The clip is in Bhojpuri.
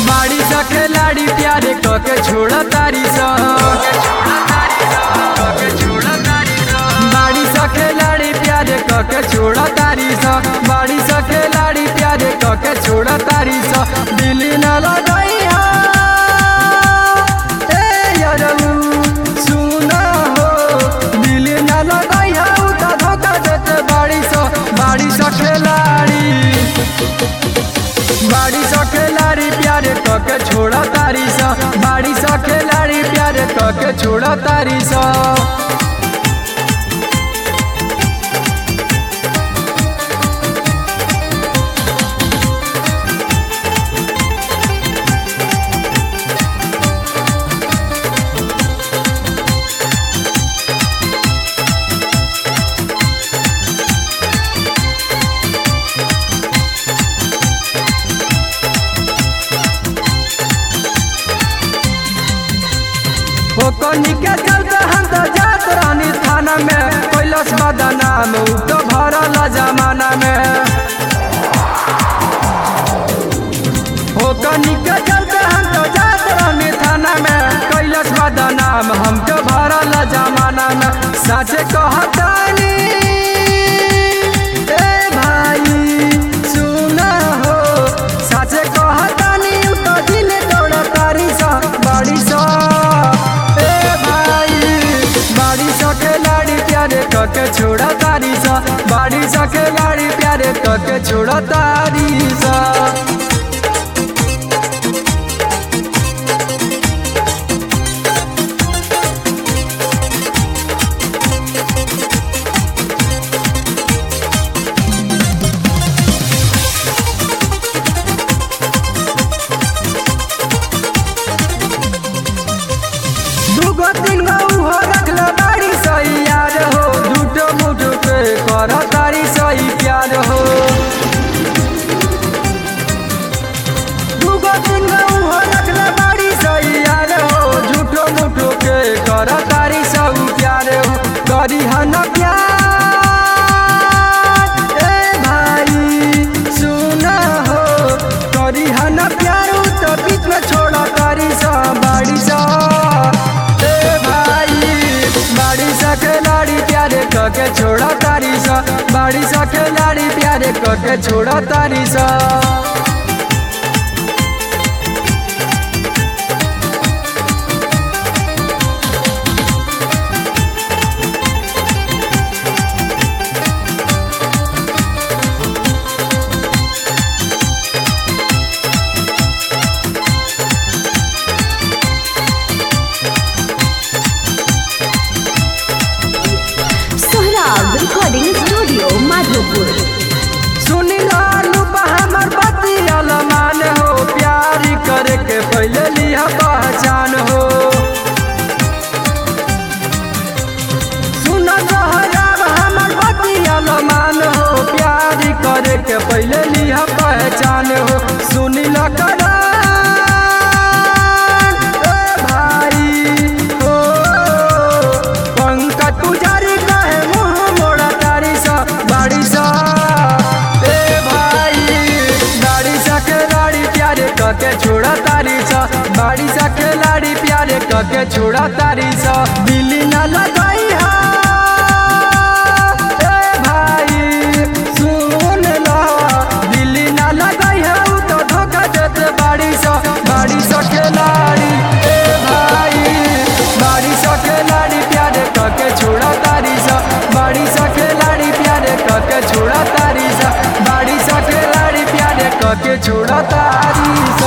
बाड़ी सा खिलाड़ी प्यारे कके छोड़ा तारी सा बाड़ी सा खिलाड़ी प्यारे कके छोड़ा तारी सा बाड़ी सा खिलाड़ी प्यारे कके छोड़ा तारी सा दिल्ली न लगैया ए यारऊ सुना हो दिल्ली न लगैया उता धोखा देते बाड़ी सा बाड़ी सा खिलाड़ी बाड़ी सा खिलाड़ी प्यारे कके छोड़ा तारी सा बाड़ी सा खिलाड़ी प्यारे कके छोड़ा तारी सा ओ कनी के चलते हम तो जात रानी थाना में कैलस बदनाम उ तो भरल जमाना में ओ कनी के चलते हम तो जात रानी थाना में कैलस बदनाम हम तो भरल जमाना में सच कहतानी ए भाई सुना हो सच कहतानी उ तो दिल दौड़ तारी सा बाड़ी सा ए भाई बाड़ी सा खिलाड़ी प्यारे कके छोड़ा तारी सा बाड़ी सा खिलाड़ी प्यारे कके छोड़ा तारी सा दूगो तीन गो उहो रखले बाड़ी सही यार हो झूठो मूठो के कर तारी सही प्यार हो दूगो तीन गो उहो रखले बाड़ी सही यार हो झूठो मूठो के कर तारी सब प्यार हो करी हन प्यार ए भाई सुना हो करी हन प्यार उ तो बीच में छोड़ा तारी सा बाड़ी सा ए भाई बाड़ी सा खिलाड़ी प्यारे कके छोड़ा तारी सा बाड़ी सा खिलाड़ी प्यारे कके छोड़ा तारी सा सोहराब रिकॉर्डिंग स्टूडियो माधोपुर सुनी लालू हमर बतियल मान हो प्यार करे के पहले लिया पहचान हो सुन सोहराब हमर बतियल मान हो प्यार करे के पहले लिया पहचान हो सुनी लकड़ा भाई हो पंकज पुजारी कहे मुँह मोड़ा तारी सा बाड़ी सा ए भाई दाढ़ी सा खिलाड़ी प्यारे कके छोड़ा तारी सा बाड़ी सा खिलाड़ी प्यारे कके छोड़ा तारी सा दिल्ली न लगाई हा ए भाई सुन ला दिल्ली न लगाई हा उ तो धोखा देते बाड़ी सा बाड़ी सा खिलाड़ी ए भाई बाड़ी सा खिलाड़ी प्यारे कके छोड़ा तारी सा बाड़ी सा खिलाड़ी प्यारे कके छोड़ा तारी सा बाड़ी सा खिलाड़ी प्यारे कके छोड़ा तारी सा